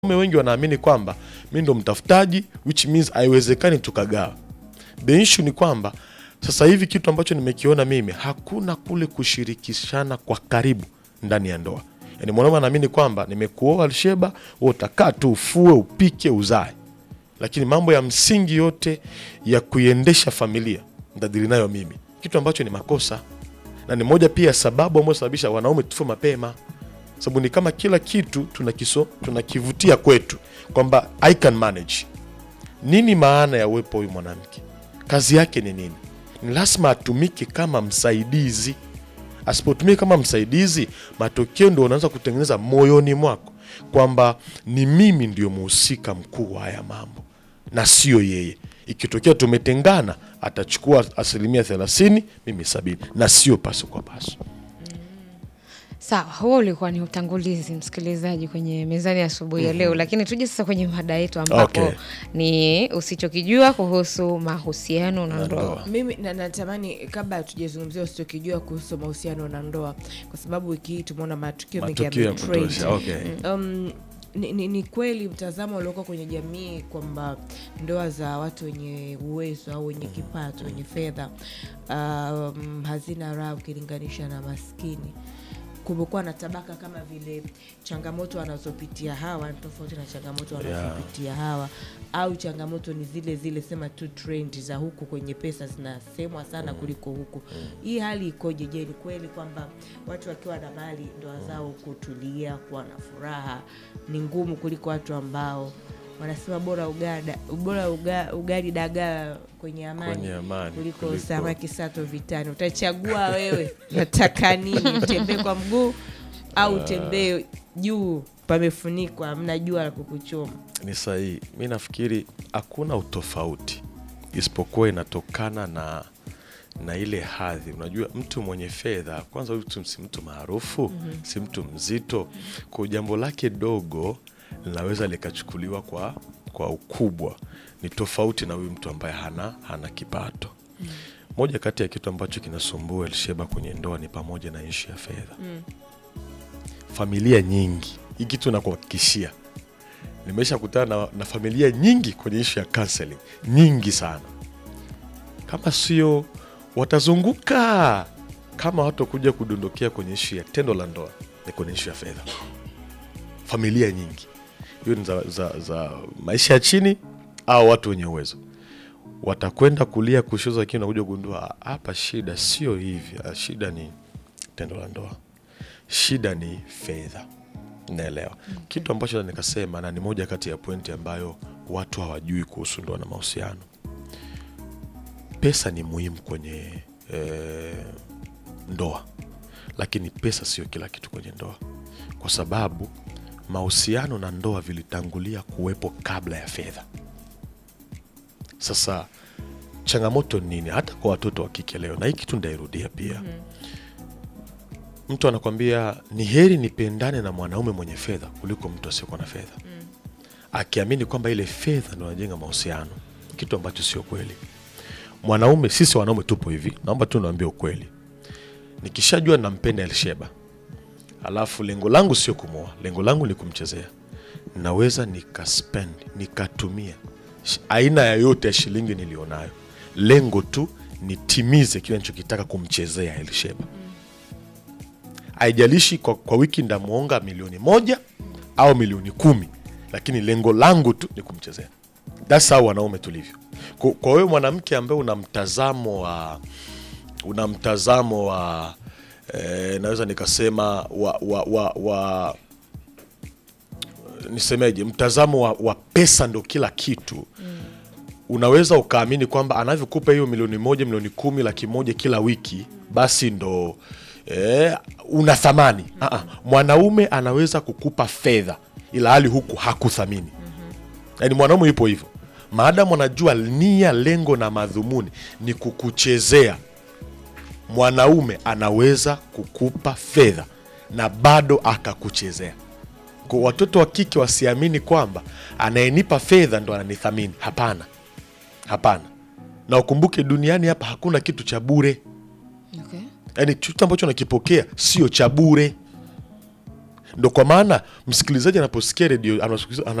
wanaume wengi wanaamini kwamba mi ndo mtafutaji which means haiwezekani tukagawa. The issue ni kwamba sasa hivi kitu ambacho nimekiona mimi, hakuna kule kushirikishana kwa karibu ndani ya ndoa. Yani mwanaume anaamini kwamba nimekuoa Alsheba, wewe utakaa tu ufue, upike, uzae, lakini mambo ya msingi yote ya kuiendesha familia ndadili nayo mimi, kitu ambacho ni makosa na ni moja pia sababu ambayo sababisha wanaume tufe mapema sababu ni kama kila kitu tunakiso tunakivutia kwetu kwamba I can manage. Nini maana ya uwepo huyu mwanamke? Kazi yake ni nini? Ni lazima atumike kama msaidizi. Asipotumika kama msaidizi, matokeo ndio unaanza kutengeneza moyoni mwako kwamba ni mimi ndio muhusika mkuu wa haya mambo na sio yeye. Ikitokea tumetengana, atachukua asilimia thelathini, mimi sabini, na sio paso kwa paso. Sawa, huo ulikuwa ni utangulizi msikilizaji kwenye mezani asubuhi ya leo, lakini tuje sasa kwenye mada yetu ambapo Okay. ni usichokijua kuhusu mahusiano na ndoa. Mimi na- natamani kabla hatujazungumzia usichokijua kuhusu mahusiano na ndoa, kwa sababu wiki hii tumeona matukio mengi Matukio ya yametrend. kutosha, okay. Um, ni, ni, ni kweli mtazamo ulioko kwenye jamii kwamba ndoa za watu wenye uwezo au wenye kipato wenye fedha um, hazina raha ukilinganisha na maskini. Kumekuwa na tabaka kama vile changamoto wanazopitia hawa ni tofauti na changamoto wanazopitia hawa, au changamoto ni zile zile, sema tu trend za huku kwenye pesa zinasemwa sana kuliko huku. Hii hali ikoje? Je, ni kweli kwamba watu wakiwa na mali ndoa zao kutulia, kuwa na furaha ni ngumu kuliko watu ambao wanasema bora ugada, bora uga, ugali dagaa kwenye amani, Kwenye amani kuliko, kuliko- samaki sato vitani. Utachagua wewe nataka nini, utembee kwa mguu au utembee juu pamefunikwa, hamna jua la kukuchoma. Ni sahihi. Mi nafikiri hakuna utofauti isipokuwa inatokana na na ile hadhi. Unajua, mtu mwenye fedha kwanza, huyu mtu si mtu maarufu, si mtu mzito, kwa jambo lake dogo linaweza likachukuliwa kwa kwa ukubwa. Ni tofauti na huyu mtu ambaye hana hana kipato. Moja kati ya kitu ambacho kinasumbua Elsheba kwenye ndoa ni pamoja na ishu ya fedha. Familia nyingi, hii kitu nakuhakikishia nimesha kutana na, na familia nyingi kwenye ishu ya counseling nyingi sana, kama sio watazunguka kama watu kuja kudondokea kwenye ishu ya tendo la ndoa ni kwenye ishu ya fedha. Familia nyingi hiyo ni za, za, za maisha ya chini au watu wenye uwezo watakwenda kulia kushoza, lakini unakuja kugundua hapa shida sio hivi. ah, Shida ni tendo la ndoa, shida ni fedha. Naelewa kitu ambacho na nikasema, na ni moja kati ya pointi ambayo watu hawajui kuhusu ndoa na mahusiano. Pesa ni muhimu kwenye eh, ndoa, lakini pesa sio kila kitu kwenye ndoa, kwa sababu mahusiano na ndoa vilitangulia kuwepo kabla ya fedha. Sasa changamoto ni nini, hata kwa watoto wa kike leo, na hii kitu ndairudia pia mtu anakwambia ni heri nipendane na mwanaume mwenye fedha kuliko mtu asiyekuwa na fedha akiamini kwamba ile fedha ndo anajenga mahusiano, kitu ambacho sio kweli. Mwanaume, sisi wanaume tupo hivi, naomba tu niwaambie ukweli. Nikishajua nampenda Elsheba, alafu lengo langu sio kumwoa, lengo langu ni kumchezea, naweza nikaspend nikatumia sh- aina yoyote ya shilingi nilionayo, lengo tu nitimize kile nichokitaka kumchezea Elsheba haijalishi kwa, kwa wiki ndamwonga milioni moja au milioni kumi lakini lengo langu tu ni kumchezea thats how wanaume tulivyo kwa kwa wewe mwanamke ambaye una mtazamo wa una mtazamo wa eh, naweza nikasema wa, wa, wa, wa nisemeje mtazamo wa, wa pesa ndo kila kitu unaweza ukaamini kwamba anavyokupa hiyo milioni moja milioni kumi laki moja kila wiki basi ndo eh, una thamani mm mwanaume anaweza kukupa fedha ila hali huku hakuthamini yaani mwanaume yupo hivyo maadamu anajua nia lengo na madhumuni ni kukuchezea mwanaume anaweza kukupa fedha na bado akakuchezea kwa watoto wa kike wasiamini kwamba anayenipa fedha ndo ananithamini hapana hapana na ukumbuke duniani hapa hakuna kitu cha bure Okay. yaani chochote ambacho nakipokea sio cha bure ndo kwa maana msikilizaji anaposikia redio anaposikiza-